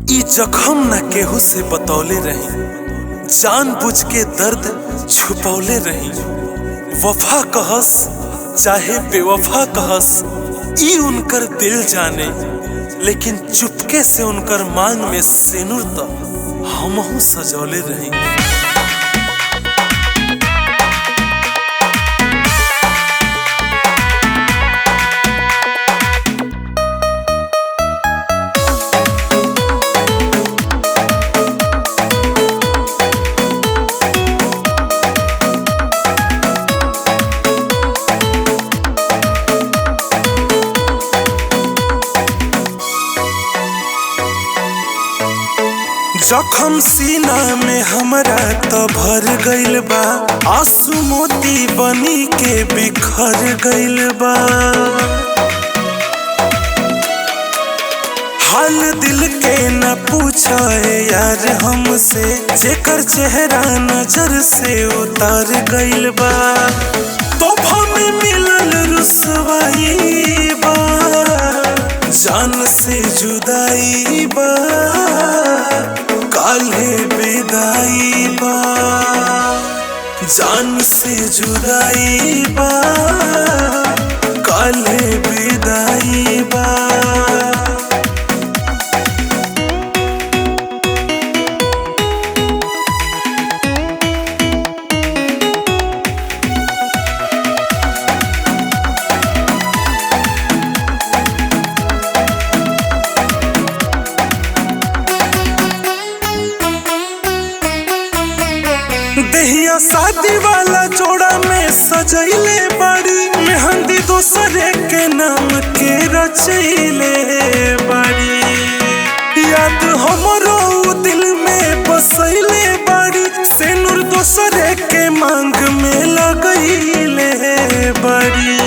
ई जखम न केहू से बतौले रही जान बुझ के दर्द छुपौले रही वफा कहस चाहे बेवफा कहस ई उनकर दिल जाने लेकिन चुपके से उनकर मांग में सिनुर त हमहू सजौले रही जखम सीना में हमरा त भर गइल बा आंसू मोती बनी के बिखर गइल बा हाल दिल के न पूछा यार हमसे जेकर चेहरा नजर से उतार गइल बा तोहफा में मिलल रुसवाई बा जान से जुदाई बा काल्हे विदाई बा जान से जुदाई बा काल्हे विदाई बा दहिया शादी वाला जोड़ा में सजैले बड़ी मेहंदी दूसरे के नाम के रचैले बड़ी याद हमरो उ दिल में बसैले बड़ी सेनुर दूसरे के मांग में लगैले बड़ी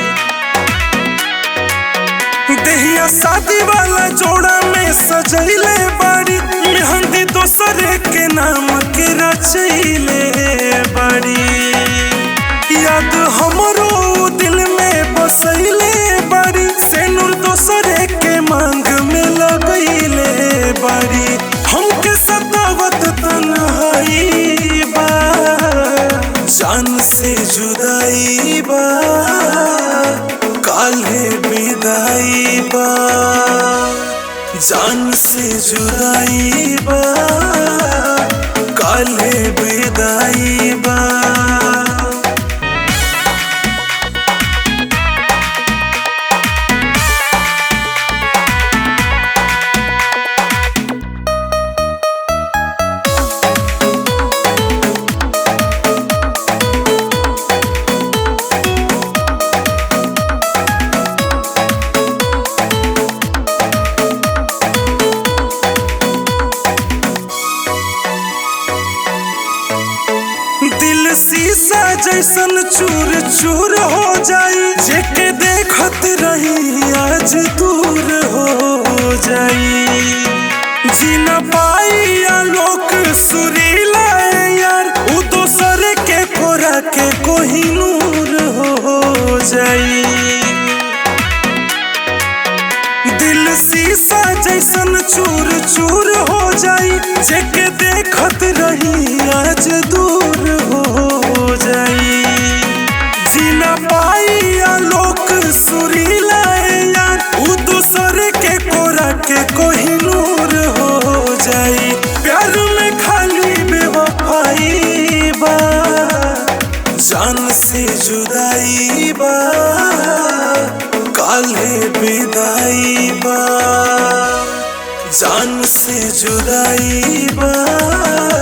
दहिया शादी वाला जोड़ा में सजैले बड़ी मेहंदी दूसरे के नाम के रचैले बड़ी याद हमरो दिल में बसैले बड़ी सेनुर दूसरे के मांग में लगैले बड़ी हमके सतावत तन्हाई बा जान से जुदाई बा काल्हे विदाई बा जान से जुदाई बा काल्हे विदाई बा दिल शीशा जैसन चूर चूर हो जाई जेके देखत रही आज दूर हो जाई जी न पाई आलोक सुरीला यार उ दोसर के कोरा के कोही नूर हो जाई दिल शीशा जैसन चूर चूर हो जाई जेके देखत रही आज दूर हो जाई जी न पाई आलोक सुरीला यार उ दूसर के कोरा के कोहिनूर हो जाई प्यार में खाली बेवफाई बा जान से जुदाई बा काल्हे विदाई बा जान से जुदाई बा